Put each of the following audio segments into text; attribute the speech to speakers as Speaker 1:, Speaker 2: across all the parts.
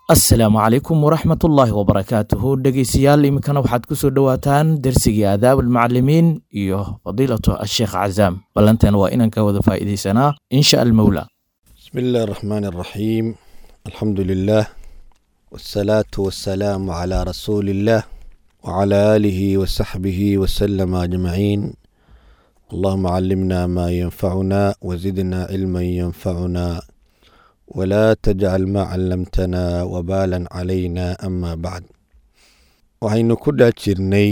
Speaker 1: asalaamu calaykum waraxmatullaahi wabarakaatuhu dhegeystayaal iminkana waxaad ku soo dhowaataan dersigii aadaab almucalimiin iyo fadiilatu asheekh cazaam ballanteena waa inaan ka wada faa'iidaysanaa insha almowla
Speaker 2: بسم الله الرحمن الرحيم الحمد لله والصلاة والسلام على رسول الله وعلى آله وصحبه وسلم أجمعين اللهم علمنا ما ينفعنا وزدنا علما ينفعنا ولا تجعل ما علمتنا وبالا علينا أما بعد waxaynu ku dhex jirnay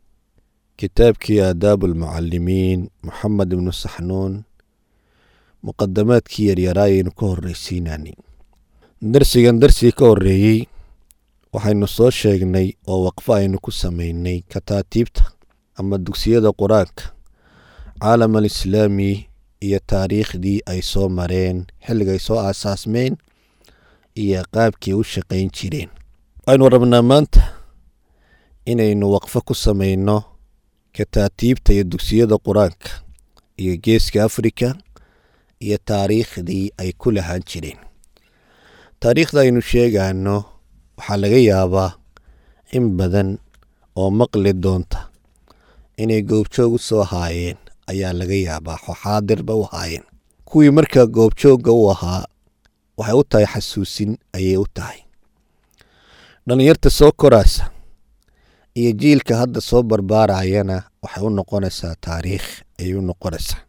Speaker 2: kitaabkii aadaabu almucalimiin moxamed ibnu saxnuun muqadamaadkii yaryaraayaynu ka horreysiinanay darsigan darsigii ka horreeyey waxaynu soo sheegnay oo waqfo aynu ku samaynay kataatiibta ama dugsiyada qur-aanka caalam alislaami iyo taariikhdii ay soo mareen xilligay soo aasaasmeen iyo qaabkii u shaqayn jireen waxaynu rabnaa maanta inaynu waqfo ku samayno kataatiibta iyo dugsiyada qur-aanka iyo geeska afrika iyo taariikhdii ay ku lahaan jireen taariikhda aynu sheegaano waxaa laga yaabaa in badan oo maqli doonta inay goobjoog u soo haayeen ayaa laga yaabaa xaadirba u haayeen kuwii markaa goobjoogga u ahaa waxay u tahay xasuusin ayay u tahay dhallinyarta soo koraasa iyo jiilka hadda soo barbaarayana waxay u noqonaysaa taariikh ayay u noqonaysaa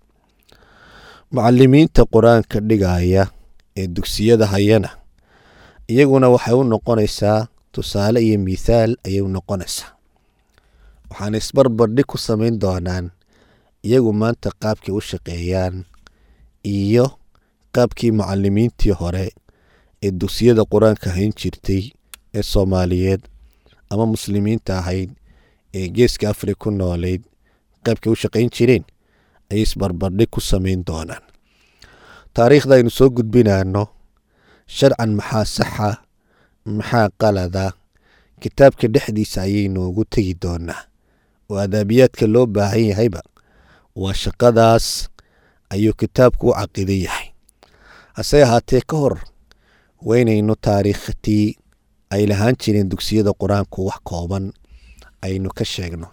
Speaker 2: mucalimiinta qur-aanka dhigaya ee dugsiyada hayana iyaguna waxay u noqonaysaa tusaale iyo mithaal ayay u noqonaysaa waxaana isbarbardhig ku samayn doonaan iyagu maanta qaabkay u shaqeeyaan iyo qaabkii mucalimiintii hore ee dugsiyada qur-aanka hayn jirtay ee soomaaliyeed ama muslimiinta ahayd ee geeska afrika ku nooleyd qaabkay u shaqayn jireen ayay isbarbardhig ku samayn doonaan taariikhda aynu soo gudbinaano sharcan maxaa saxa maxaa qalada kitaabka dhexdiisa ayaynu ugu tegi doonaa oo adaabiyaadka loo baahan yahayba waa shaqadaas ayuu kitaabku u caqido yahay hase ahaatee ka hor waynaynu taariikhtii ay lahaan jireen dugsiyada qur-aanku wax kooban aynu ka sheegno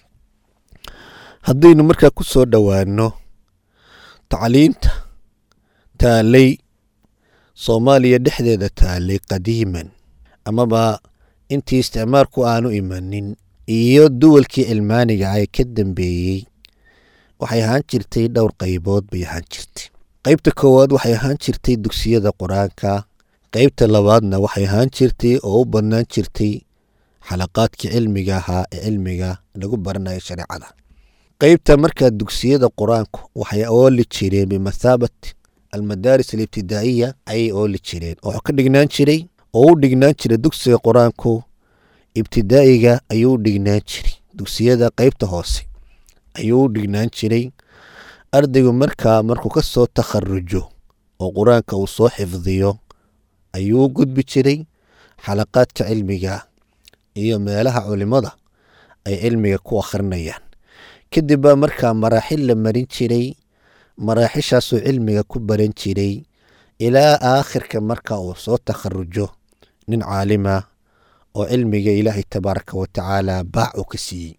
Speaker 2: haddaynu markaa ku soo dhowaano tacliinta taalay soomaaliya dhexdeeda taalay qadiiman amaba intii isticmaalku aanu imanin iyo duwalkii cilmaaniga ay ka dambeeyey waxay ahaan jirtay dhowr qaybood bay ahaan jirtay qaybta koowaad waxay ahaan jirtay dugsiyada qur-aanka qaybta labaadna waxay ahaan jirtay oo u badnaan jirtay xalaqaadkii cilmiga ahaa ee cilmiga lagu baranayo shareecada qaybta markaa dugsiyada qur-aanku waxay ooli jireen bimathaabati almadaaris alibtidaa'iya ayay ooli jireen oo ka dhignaan jiray oo u dhignaan jiray dugsiga qur-aanku ibtidaa'iga ayuu u dhignaan jiray dugsiyada qaybta hoose ayuu u dhignaan jiray ardaygu markaa markuu ka soo takharujo oo qur-aanka uu soo xifdiyo ayuu u gudbi jiray xalaqaadka cilmiga iyo meelaha culimmada ay cilmiga ku akhrinayaan kadib baa markaa maraaxil la marin jiray maraaxishaasuu cilmiga ku baran jiray ilaa aakhirka marka uu soo takharujo nin caalima oo cilmiga ilaahay tabaaraka wa tacaala baac uu ka siiyey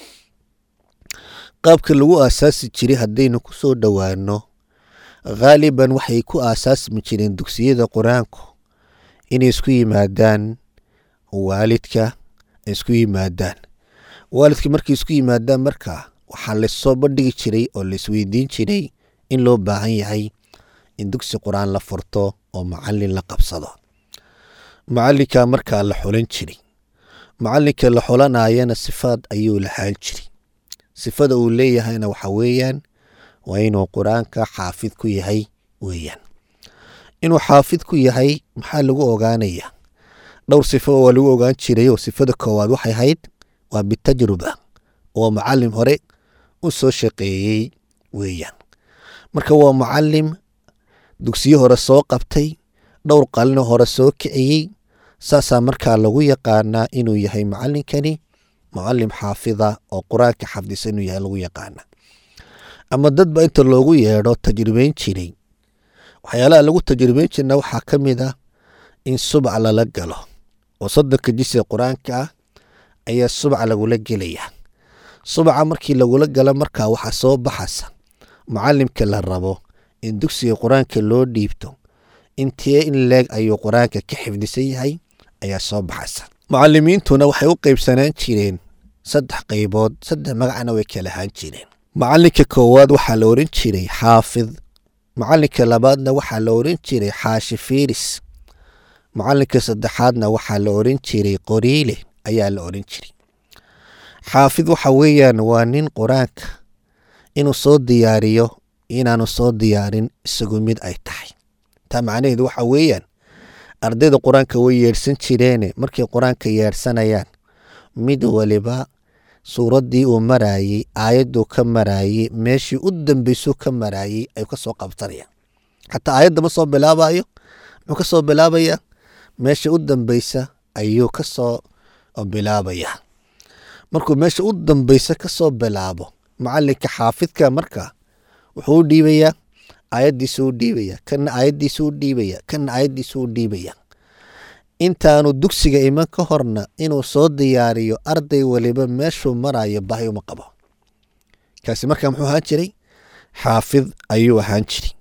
Speaker 2: qaabka lagu aasaasi jiray haddaynu ku soo dhowaano khaaliban waxay ku aasaasmi jireen dugsiyada qur-aanku inay isku yimaadaan waalidka ay isku yimaadaan waalidka markay isku yimaadaan markaa waxaa lasoo bandhigi jiray oo laisweydiin jiray in loo baahan yahay in dugsi qur-aan la furto oo macalin la qabsado macalinka markaa la xulan jiray macalinka la xulanayana sifaad ayuu lahaan jiray sifada uu leeyahayna waxa weeyaan waa inuu qur-aanka xaafid ku yahay weeyaan inuu xaafid ku yahay maxaa lagu ogaanaya dhowr sifo waa lagu ogaan jiray oo sifada koowaad waxay ahayd waa bitajruba oo macalim hore u soo shaqeeyey weeyaan marka waa macalim dugsiyo hore soo qabtay dhowr qalino hore soo kiciyey saasaa markaa lagu yaqaanaa inuu yahay macalinkani mucalim xaafida oo qur-aanka xafdisa inuu yahay lagu yaqaana ama dadba inta loogu yeedho tajribeyn jiray waxyaalaha lagu tajribeyn jirna waxaa ka mid ah in subac lala galo oo soddonka jisiga qur-aanka ah ayaa subac lagula gelaya subaca markii lagula galo markaa waxaa soo baxaysa mucalimka la rabo in dugsiga qur-aanka loo dhiibto intee in leeg ayuu qur-aanka ka xifdisan yahay ayaa soo baxaysa mucalimiintuna waxay u qeybsanaan jireen saddex qaybood saddex magacna way kala ahaan jireen macalinka koowaad waxaa la oran jiray xaafid macalinka labaadna waxaa la oran jiray xaashi fiiris macalinka saddexaadna waxaa la oran jiray qoriile ayaa la oran jiray xaafid waxa weeyaan waa nin qur-aanka inuu soo diyaariyo inaanu soo diyaarin isagu mid ay tahay taa macnaheedu waxa weeyaan ardayda qur-aanka way yeedhsan jireene markay qur-aanka yeedhsanayaan mid waliba suuraddii uu maraayey aayadduu ka maraayey meeshii u dambeysuu ka maraayey ayuu ka soo qabsanayaan xataa aayadda ma soo bilaabayo muxuu ka soo bilaabayaa meesha u dambeysa ayuu ka soo bilaabayaa markuu meesha u dambeysa ka soo bilaabo macalinka xaafidka marka wuxuu u dhiibayaa aayaddiisu u dhiibaya kana aayaddiisu u dhiibaya kana aayaddiisu u dhiibaya intaanu dugsiga iman ka horna inuu soo diyaariyo arday waliba meeshuu marayo bahi uma qabo kaasi markaa muxuu ahaan jiray xaafid ayuu ahaan jiray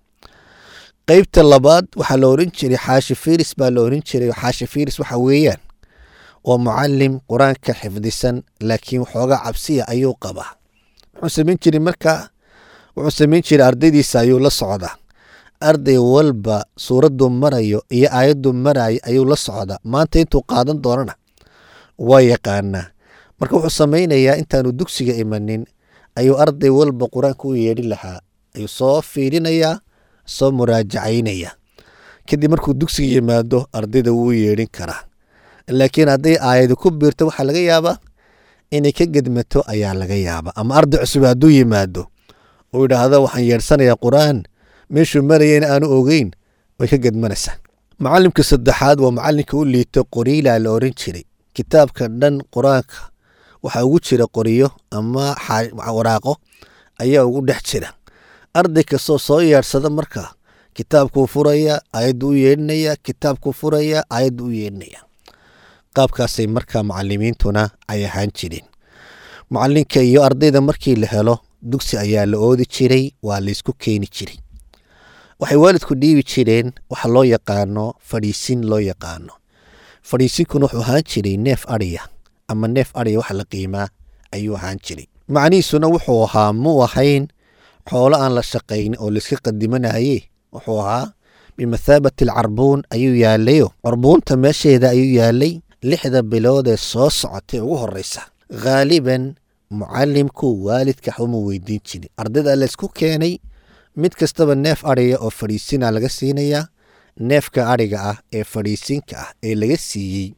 Speaker 2: qeybta labaad waxaa la oran jiray xaashi firis baa la oran jiray xaashi firis waxa weeyaan waa mucalim qur-aanka xifdisan laakiin waxoogaa cabsiya ayuu qabaa muxuu samayn jiray markaa wuxuu samayn jiray ardaydiisa ayuu la socdaa arday walba suuraddu marayo iyo aayaddu marayo ayuu la socdaa maanta intuu qaadan doonana waa yaqaanaa marka wuxuu samaynayaa intaanu dugsiga imanin ayuu arday walba qur-aanka u yeedhin lahaa ayuu soo fiirinayaa soo muraajacaynaya kadib markuu dugsiga yimaado ardayda wuu yeedhin karaa laakiin hadday aayadi ku biirto waxaa laga yaabaa inay ka gedmato ayaa laga yaabaa ama arday cusub hadduu yimaado uu yidhaahdo waxaan yeedhsanayaa qur-aan meeshuu marayana aanu ogeyn way ka gedmanaysaa macalimka saddexaad waa macalinka u liito qoriilaa la oran jiray kitaabka dhan qur-aanka waxaa ugu jira qoriyo ama waraaqo ayaa ugu dhex jira arday kastoo soo yeedhsada markaa kitaabkuu furaya aayaddu u yeedhinaya kitaabkuu furaya aayaddu u yeedhinaya qaabkaasay markaa macalimiintuna ay ahaan jireen macalinka iyo ardayda markii la helo dugsi ayaa la oodi jiray waa laysku keeni jiray waxay waalidku dhiibi jireen waxa loo yaqaano fadhiisin loo yaqaano fadhiisinkuna wuxuu ahaan jiray neef adhiya ama neef adhiya waxa la qiimaa ayuu ahaan jiray macnihiisuna wuxuu ahaa muu ahayn xoolo aan la shaqayn oo layska qadimanaye wuxuu ahaa bimathaabati alcarbuun ayuu yaalayo carbuunta meesheeda ayuu yaalay lixda bilood ee soo socotay ugu horeysa khaaliban mucalimku waalidka waxuma weydiin jirin ardayda laysku keenay mid kastaba neef adhiga oo fadhiisina laga siinayaa neefka adhiga ah ee fadhiisinka ah ee laga siiyey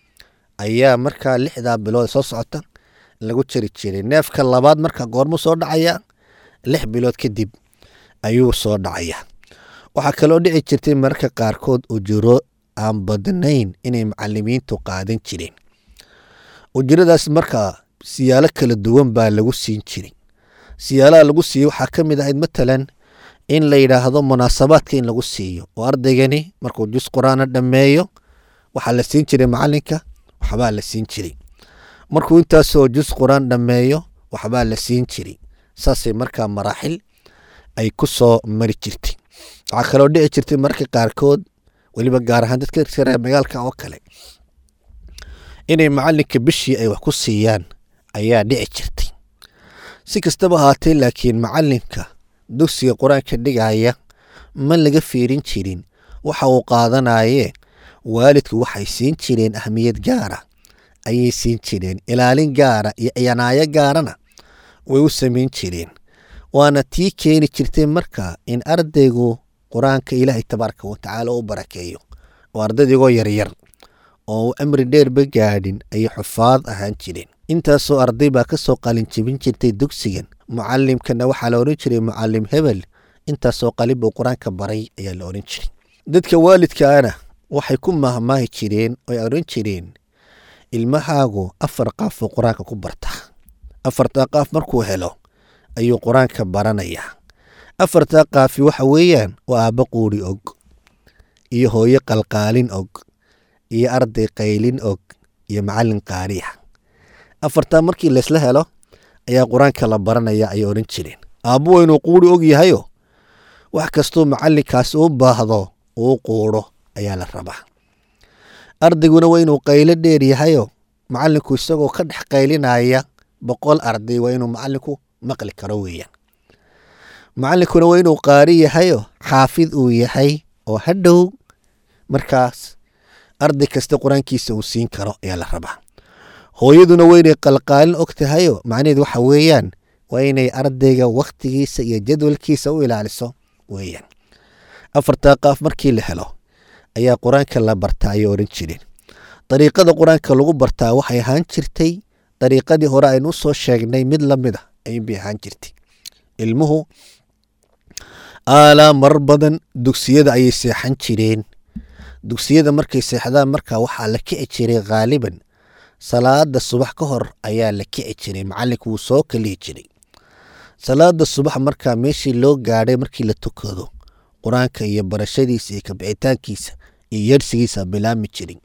Speaker 2: ayaa markaa lixdaa bilood soo socota lagu jari jiray neefka labaad markaa goormuu soo dhacaya lix bilood kadib ayuu soo dhacaya waxaa kaloo dhici jirtay mararka qaarkood ujuro aan badnayn inay macalimiintu qaadan jireen ujuradaas markaa siyaalo kala duwan baa lagu siin jiray siyaalaha lagu siiyo waxaa ka mid ahayd matalan in la yidhaahdo munaasabaadka in lagu siiyo oo ardaygani markuu jus qur-aana dhammeeyo waxaa la siin jiray macalinka waxbaa la siin jiray markuu intaasoo jus qur-aan dhammeeyo waxbaa la siin jiray saasay markaa maraaxil ay ku soo mari jirtay waxaa kaloo dhici jirtay mararka qaarkood weliba gaar ahaan dadka reer magaalka oo kale inay macalinka bishii ay wax ku siiyaan ayaa dhici jirtay si kastaba ahaatee laakiin macalinka dugsiga qur-aanka dhigaya ma laga fiirin jirin waxa uu qaadanaye waalidku waxay siin jireen ahmiyad gaara ayay siin jireen ilaalin gaara iyo ciyanaayo gaarana way u samayn jireen waana tii keeni jirtay marka in ardaygu qur-aanka ilaahay tabaaraka watacaala u barakeeyo oo ardaydigoo yaryar oo amri dheerba gaadhin ayay xufaad ahaan jireen intaasoo arday baa ka soo qalin jebin jirtay dugsigan mucalimkana waxaa la odhan jiray mucalim hebel intaasoo qalin buu qur-aanka baray ayaa la odhan jiray dadka waalidkaana waxay ku mahmaahi jireen oy odhan jireen ilmahaagu afar qaafuu qur-aanka ku bartaa afartaa qaaf markuu helo ayuu qur-aanka baranayaa afartaa qaafi waxa weeyaan waa aabba quuri og iyo hooyo qalqaalin og iyo arday qaylin og iyo macallin qaariya afartaa markii laysla helo ayaa qur-aanka la baranaya ayay odhan jireen aabbu waa inuu quuri og yahayo wax kastuu macallinkaas u baahdo uu quudho ayaa la rabaa ardayguna waa inuu qaylo dheer yahayo macallinku isagoo ka dhex qaylinaya boqol arday waa inuu macallinku maqli karo weeyaan macallinkuna waa inuu qaari yahayo xaafid uu yahay oo hadhow markaas arday kasta qur-aankiisa uu siin karo ayaa la rabaa hooyaduna waa inay qalqaalin og tahayo macnaheed waxa weeyaan waa inay ardayga wakhtigiisa iyo jadwalkiisa u ilaaliso weeyaan afartaa qaaf markii la helo ayaa qur-aanka la bartaa ayay odhan jireen dariiqada qur-aanka lagu bartaa waxay ahaan jirtay dariiqadii hore aynu usoo sheegnay mid la mid a ayuunbay ahaan jirtay ilmuhu aalaa mar badan dugsiyada ayay seexan jireen dugsiyada markay seexdaan markaa waxaa la kici jiray khaaliban salaada subax ka hor ayaa la kici jiray macallinku wuu soo kalihi jiray salaada subax markaa meeshii loo gaadhay markii la tukado qur-aanka iyo barashadiisa iyo kabixitaankiisa iyo yersigiisa bilaami jiray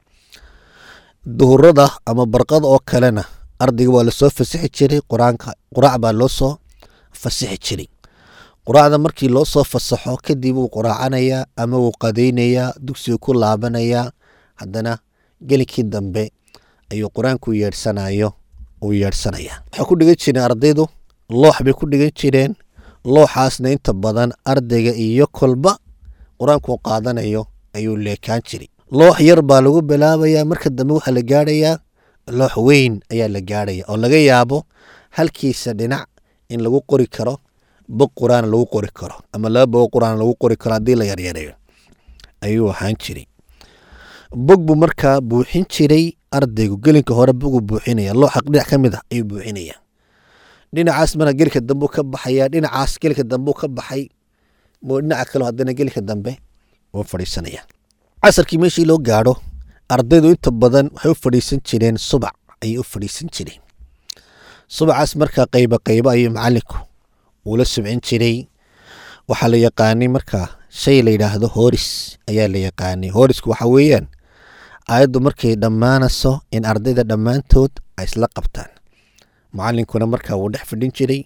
Speaker 2: duhurada ama barqada oo kalena ardayga waa lasoo fasixi jiray qur-aanka quraac baa loo soo fasixi jiray quraacda markii loo soo fasaxo kadib wuu quraacanayaa ama wuu qadaynayaa dugsigu ku laabanayaa haddana gelinkii dambe ayuu qur-aanku yeedhsanayo uu yeedhsanayaa waxay ku dhigan jireen ardaydu loox bay ku dhigan jireen looxaasna inta badan ardayga iyo kolba qur-aanku qaadanayo ayuu leekaan jiray loox yar baa lagu bilaabayaa marka dambe waxaa la gaadhayaa loox weyn ayaa la gaadhaya oo laga yaabo halkiisa dhinac in lagu qori karo bog qur-aan lagu qori karo ama laba bogo qur-aan lagu qori karo haddii la yaryareeyo ayuu ahaan jiray bog buu markaa buuxin jiray ardaygu gelinka hore boguu buuxinaya looxa dhinac ka mid ah ayuu buuxinaya dhinacaas marka gelika dambe ka baxaya dhinacaas gelika dambe ka baxay dhinaca kale haddana gelika dambe uu fadhiisanaya casarkii meeshii loo gaadho ardaydu inta badan waxay u fadhiisan jireen subac ayay u fadhiisan jireen subacaas markaa qayba qaybo ayuu macallinku uula subcin jiray waxaa la yaqaanay markaa shay la yidhaahdo hooris ayaa la yaqaanay hoorisku waxa weeyaan aayaddu markay dhammaanayso in ardayda dhammaantood ay isla qabtaan macallinkuna markaa wuu dhex fadhin jiray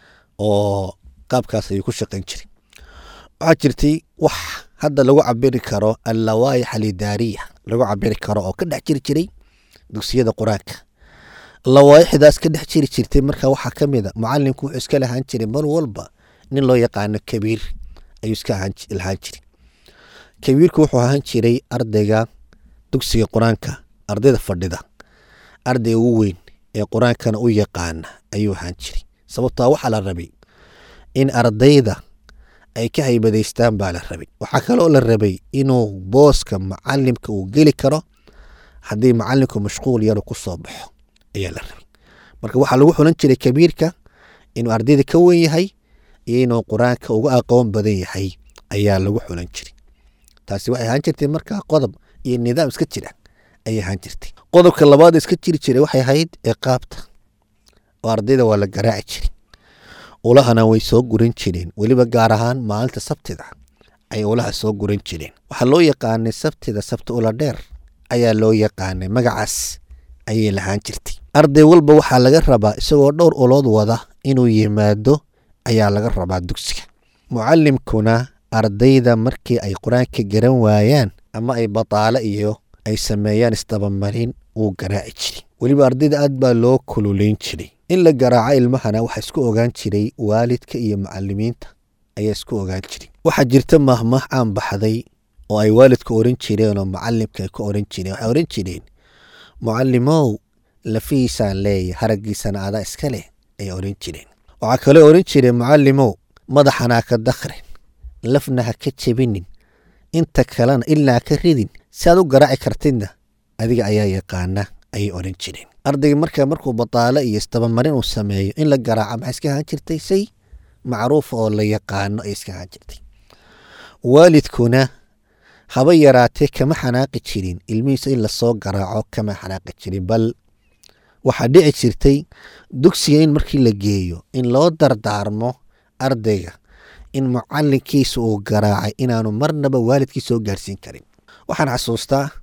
Speaker 2: oo qaabkaas ayuu ku shaqayn jiray waxaa jirtay wax hadda lagu cabiri karo allawaayax alidaariya lagu cabiri karo oo ka dhex jiri jiray dugsiyada qur-aanka lawaayaxdaas ka dhex jiri jirtay marka waxaa ka mid a macalinku wuxuu iska lahaan jiray mar walba nin loo yaqaano kabiir ayuu iska lahaan jiray kabiirku wuxuu ahaan jiray ardayga dugsiga qur-aanka ardayda fadhida ardayga ugu weyn ee qur-aankana u yaqaana ayuu ahaan jiray sababtaa waxaa la rabay in ardayda ay ka haybadaystaan baa la rabay waxaa kaloo la rabay inuu booska macalimka uu geli karo haddii macalinku mashquul yaru ku soo baxo ayaa la rabay marka waxaa lagu xulan jiray kabiirka inuu ardayda ka wen yahay iyo inuu qur-aanka uga aqoon badan yahay ayaa lagu xulan jiray taasi waxay ahaan jirtay markaa qodob iyo nidaam iska jira ayay ahaan jirtay qodobka labaad iska jiri jiray waxay ahayd ciqaabta oo ardayda waa la garaaci jiray ulahana way soo guran jireen weliba gaar ahaan maalinta sabtida ay ulaha soo guran jireen waxaa loo yaqaanay sabtida sabti ula dheer ayaa loo yaqaanay magacaas ayay lahaan jirtay arday walba waxaa laga rabaa isagoo dhowr ulood wada inuu yimaado ayaa laga rabaa dugsiga mucalimkuna ardayda markii ay qur-aanka garan waayaan ama ay bataalo iyo ay sameeyaan isdabamarin wuu garaaci jiray weliba ardayda aad baa loo kululeyn jiray in la garaaco ilmahana waxaa isku ogaan jiray waalidka iyo macalimiinta ayaa isku ogaan jiray waxaa jirta mahmah aan baxday oo ay waalidka oran jireen oo macalimka ay ka oran jireen waxay oran jireen mucalimow lafihiisaan leeya haraggiisana adaa iska leh ay oran jireen waxaa kaloo oran jireen mucalimow madaxana ha ka dakrin lafna ha ka jebinin inta kalena ilaa ka ridin si aad u garaaci kartidna adiga ayaa yaqaana ayay oran jireen ardayga markaa markuu bataalo iyo isdabamarin uu sameeyo in la garaaca maxay iska ahaan jirtay say macruufa oo la yaqaano ay iska ahaan jirtay waalidkuna haba yaraatee kama xanaaqi jirin ilmihiisa in lasoo garaaco kama xanaaqi jirin bal waxaa dhici jirtay dugsiga in markii la geeyo in loo dardaarmo ardayga in mucalinkiisa uu garaacay inaanu marnaba waalidkii soo gaarsiin karin waxaan xasuustaa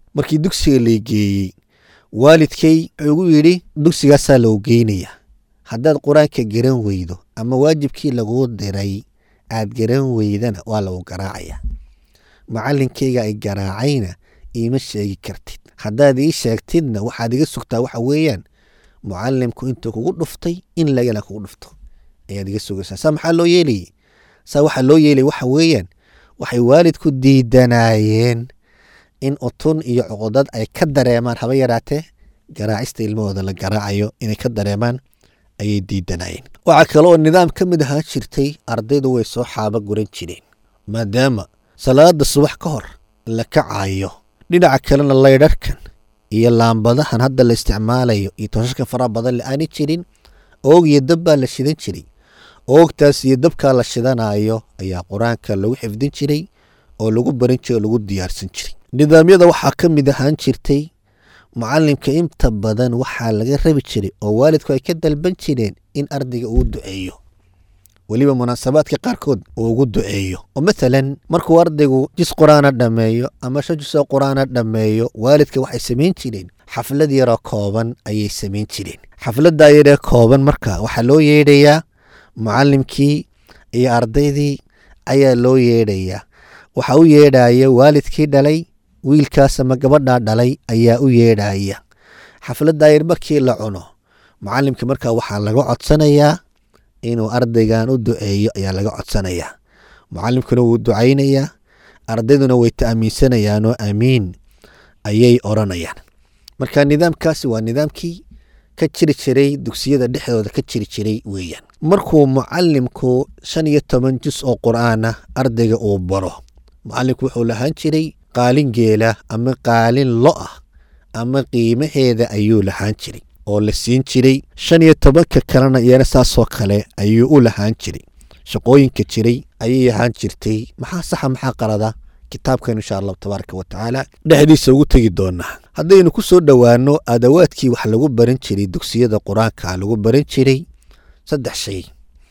Speaker 2: markii dugsiga laygeeyey waalidkay wuxuu igu yidhi dugsigaasaa loo geynayaa haddaad qur-aanka garan weydo ama waajibkii laguu diray aad garan weydana waa lagu garaacayaa macalinkayga ay garaacayna iima sheegi kartid haddaad ii sheegtidna waxaad iga sugtaa waxa weeyaan mucalimku intuu kugu dhuftay in lagana kugu dhufto ayaad iga sugaysaa saa maxaa loo yeelayay saa waxaa loo yeelaya waxa weeyaan waxay waalidku diidanaayeen in utun iyo cuqudad ay ka dareemaan haba yaraatee garaacista ilmahooda la garaacayo inay ka dareemaan ayay diidanayeen waxaa kale oo nidaam ka mid ahaan jirtay ardaydu way soo xaaba guran jireen maadaama salaada subax ka hor la kacayo dhinaca kalena laydharhkan iyo laambadahan hadda la isticmaalayo iyo toshashka faraha badan le aani jirin oog iyo dab baa la shidan jiray oogtaas iyo dabkaa la shidanayo ayaa qur-aanka lagu xifdin jiray oo lagu baran jiray oo lagu diyaarsan jiray nidaamyada waxaa ka mid ahaan jirtay mucalimka inta badan waxaa laga rabi jiray oo waalidku ay ka dalban jireen in ardayga uu duceeyo weliba munaasabaadka qaarkood uu ugu duceeyo oo mathalan markuu ardaygu jis qur-aana dhammeeyo ama shan jisoo qur-aana dhammeeyo waalidka waxay samayn jireen xaflad yaroo kooban ayay samayn jireen xafladdaa yaree kooban marka waxaa loo yeedhayaa mucalimkii iyo ardaydii ayaa loo yeedhayaa waxaa u yeedhaya waalidkii dhalay wiilkaas ama gabadhaa dhalay ayaa u yeedhaya xafladdaa yar markii la cuno mucalimka markaa waxaa laga codsanayaa inuu ardaygan u duceeyo ayaa laga codsanayaa mucalimkuna wuu ducaynayaa ardayduna way ta'amiinsanayaanoo amiin ayay odranayaan marka nidaamkaasi waa nidaamkii ka jiri jiray dugsiyada dhexdooda ka jiri jiray weeyaan markuu mucalimku shan iyo toban jus oo qur'aana ardayga uu baro mucalimku wuxuu lahaan jiray qaalin geela ama qaalin lo ah ama qiimaheeda ayuu lahaan jiray oo la siin jiray shan iyo tobanka kalena iyana saasoo kale ayuu u lahaan jiray shaqooyinka jiray ayay ahaan jirtay maxaa saxa maxaa qalada kitaabkan insha allahu tabaaraka wa tacaala dhexdiisa ugu tegi doonaa haddaynu ku soo dhowaano adawaadkii wax lagu baran jiray dugsiyada qur-aanka lagu baran jiray saddex shay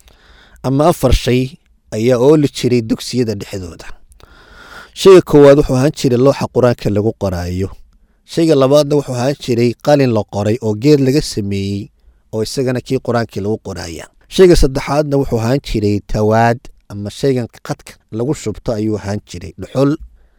Speaker 2: ama afar shay ayaa ooli jiray dugsiyada dhexdooda shayga koowaad wuxuu ahaan jiray looxa qur-aanka lagu qoraayo shayga labaadna wuxuu ahaan jiray qalin la qoray oo geed laga sameeyey oo isagana kii qur-aankii lagu qoraya shayga saddexaadna wuxuu ahaan jiray tawaad ama shaygan qadka lagu shubto ayuu ahaan jiray dhuxul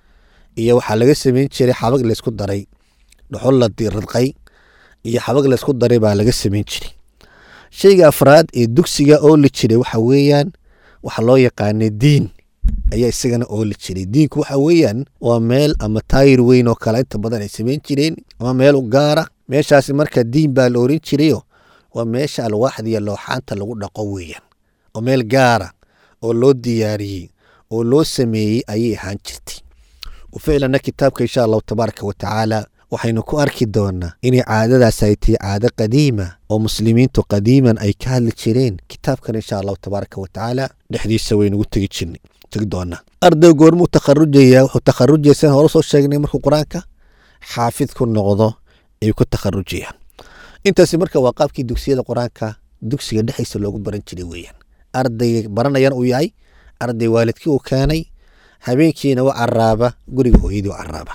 Speaker 2: iyo waxaa laga sameyn jiray xabag laysku daray dhuxul la radqay iyo xabag laysku daray baa laga sameyn jiray shayga afraad ee dugsiga ooli jiray waxa weeyaan waxa loo yaqaanay diin ayaa isagana ooli jiray diinku waxa weeyaan waa meel ama taayir weyn oo kale inta badan ay samayn jireen ama meel u gaara meeshaasi marka diin baa la oran jirayo waa meesha alwaaxda iyo looxaanta lagu dhaqo weeyaan oo meel gaara oo loo diyaariyey oo loo sameeyey ayay ahaan jirtay ficlanna kitaabka insha allahu tabaaraka wa tacaala waxaynu ku arki doonaa inay caadadaas ay tahay caado qadiima oo muslimiintu qadiiman ay ka hadli jireen kitaabkan insha allahu tabaaraka wa tacaala dhexdiisa waynugu tegi jirnay tegi doonaa arday goormuu takharujaya wuxuu takharujaya sidan hore soo sheegnay markuu qur-aanka xaafid ku noqdo ayuu ku takharujayaan intaasi marka waa qaabkii dugsiyada qur-aanka dugsiga dhexdiisa loogu baran jiray weeyaan arday baranayana uu yahay arday waalidkii uu keenay habeenkiina u caraaba guriga hooyadii u caraaba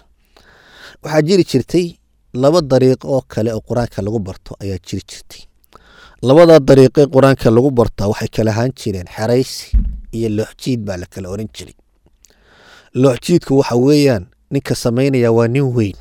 Speaker 2: waxaa jiri jirtay laba dariiqo oo kale oo qur-aanka lagu barto ayaa jiri jirtay labada dariiqe qur-aanka lagu bartaa waxay kala ahaan jireen xeraysi iyo looxjiid baa la kala oran jiray looxjiidku waxa weeyaan ninka samaynaya waa nin weyn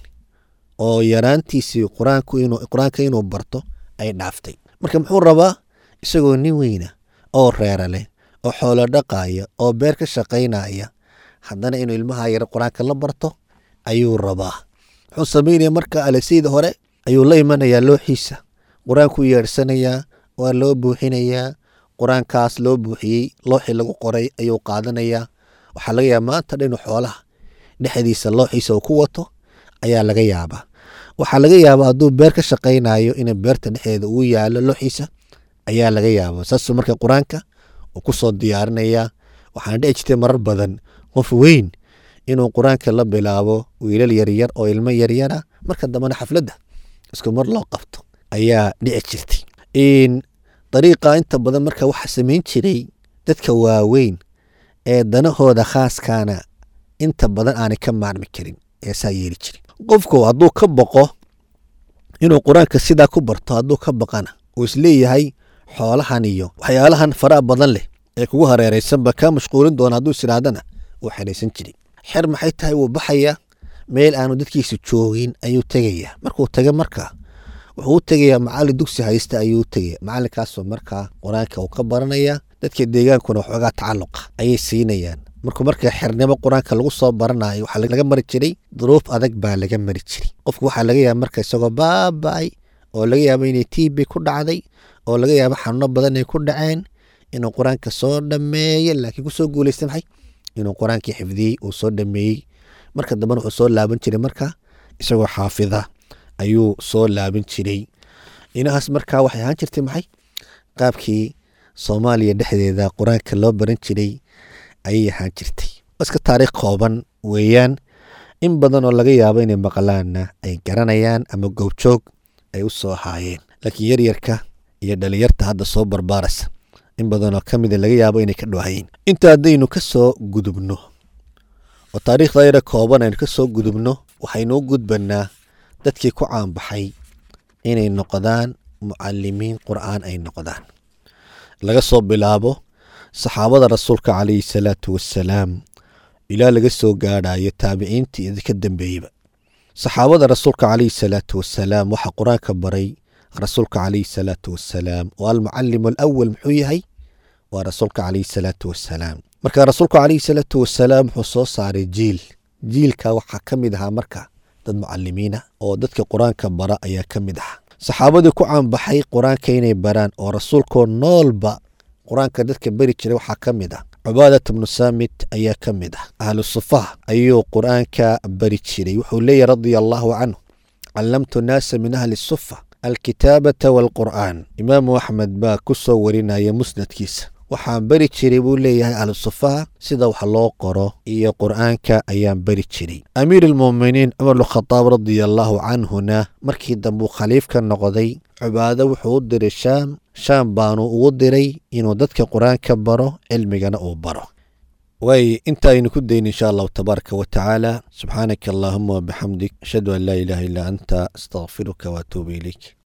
Speaker 2: oo yaraantiisii qur-aanka inuu barto ay dhaaftay marka muxuu rabaa isagoo nin weyna oo reera leh oo xoolo dhaqaaya oo beer ka shaqaynaya haddana inuu ilmaha yar qur-aanka la barto ayuu rabaa wuxuu samaynaya marka alasayda hore ayuu la imanayaa looxiisa qur-aanku yeedhsanayaa waa loo buuxinayaa qur-aankaas loo buuxiyey looxii lagu qoray ayuu qaadanayaa waxaa laga yaaba maanta dhinu xoolaha dhexdiisa looxiisa uu ku wato ayaa laga yaabaa waxaa laga yaabaa hadduu beer ka shaqaynayo in beerta dhexdeeda uu yaalo looxiisa ayaa laga yaabaa saasuu marka qur-aanka uu kusoo diyaarinayaa waxaana dhici jirtay marar badan qof weyn inuu qur-aanka la bilaabo wiilal yaryar oo ilmo yaryara marka dambena xafladda isku mar loo qabto ayaa dhici jirtay dariiqa inta badan marka waxaa samayn jiray dadka waaweyn ee danahooda khaaskaana inta badan aanay ka maarmi karin ayaa saa yeeli jiray qofku hadduu ka boqo inuu qur-aanka sidaa ku barto hadduu ka baqana uu isleeyahay xoolahan iyo waxyaalahan faraha badan leh ee kugu hareeraysanba kaa mashquulin doona hadduu isidhaahdana wuu xeraysan jiray xer maxay tahay wuu baxayaa meel aanu dadkiisa joogin ayuu tegayaa markuu taga markaa wuxuu u tegayaa macallin dugsi haysta ayuu u tegaya macallinkaasoo markaa qur-aanka uu ka baranaya dadka deegaankuna waxoogaa tacalluqa ayay siinayaan markuu marka xernimo qur-aanka lagu soo baranayo waxaa laga mari jiray duruuf adag baa laga mari jiray qofku waxaa laga yaaba marka isagoo baaba'ay oo laga yaabo inay tb ku dhacday oo laga yaabo xanuuno badan ay ku dhaceen inuu qur-aanka soo dhameeye laakiin kusoo guulaysta maxay inuu qur-aankii xifdiyey uu soo dhameeyey marka dambena wuxuu soo laaban jiray marka isagoo xaafida ayuu soo laaban jiray inahaas markaa waxay ahaan jirtay maxay qaabkii soomaaliya dhexdeeda qur-aanka loo baran jiray ayay ahaan jirtay iska taariikh kooban weeyaan in badan oo laga yaabo inay maqlaanna ay garanayaan ama gowjoog ay u soo haayeen laakiin yaryarka iyo dhalinyarta hadda soo barbaaraysa in badanoo ka mida laga yaabo inay ka dhowahayeen inta haddaynu ka soo gudubno oo taariikhda yara kooban aynu ka soo gudubno waxaynu u gudbanaa dadkii ku caanbaxay inay noqdaan mucalimiin qur'aan ay noqdaan laga soo bilaabo saxaabada rasuulka calayhi salaatu wassalaam ilaa laga soo gaadhayo taabiciintii iyo ka dambeeyeba saxaabada rasuulka calayhi salaatu wassalaam waxaa qur-aanka baray rasuulka calayhi salaatu wassalaam oo almucalimu alawal muxuu yahay waa rasuulka calayhi salaatu wassalaam marka rasuulku calayhi salaatu wassalaam wuxuu soo saaray jiil jiilka waxaa ka mid ahaa marka dad mucalimiina oo dadka qur-aanka bara ayaa ka mid ahaa saxaabadii ku caanbaxay qur-aanka inay baraan oo rasuulkoo noolba qur-aanka dadka beri jiray waxaa ka mid ah cubaadat bnu saamit ayaa ka mid ah ahlu sufaha ayuu qur-aanka bari jiray wuxuu leeyahy radia allaahu canhu callamtu naasa min ahli sufa alkitaabata waalqur'aan imaamu axmed baa ku soo warinaya musnadkiisa waxaan beri jiray buu leeyahay ahlu sufaha sida wax loo qoro iyo qur'aanka ayaan beri jiray amiir almuuminiin cumar bnukhadaab radia allaahu canhuna markii dambuu khaliif ka noqday cubaado wuxuu u diray shaam shaam baanu ugu diray inuu dadka qur-aanka baro cilmigana uu baro waay inta aynu ku dayn insha allahu tabaaraka wa tacaala subxaanaka allaahuma wabixamdik ashhadu an laa ilaaha illaa anta astaqfiruka waatuubu ilayk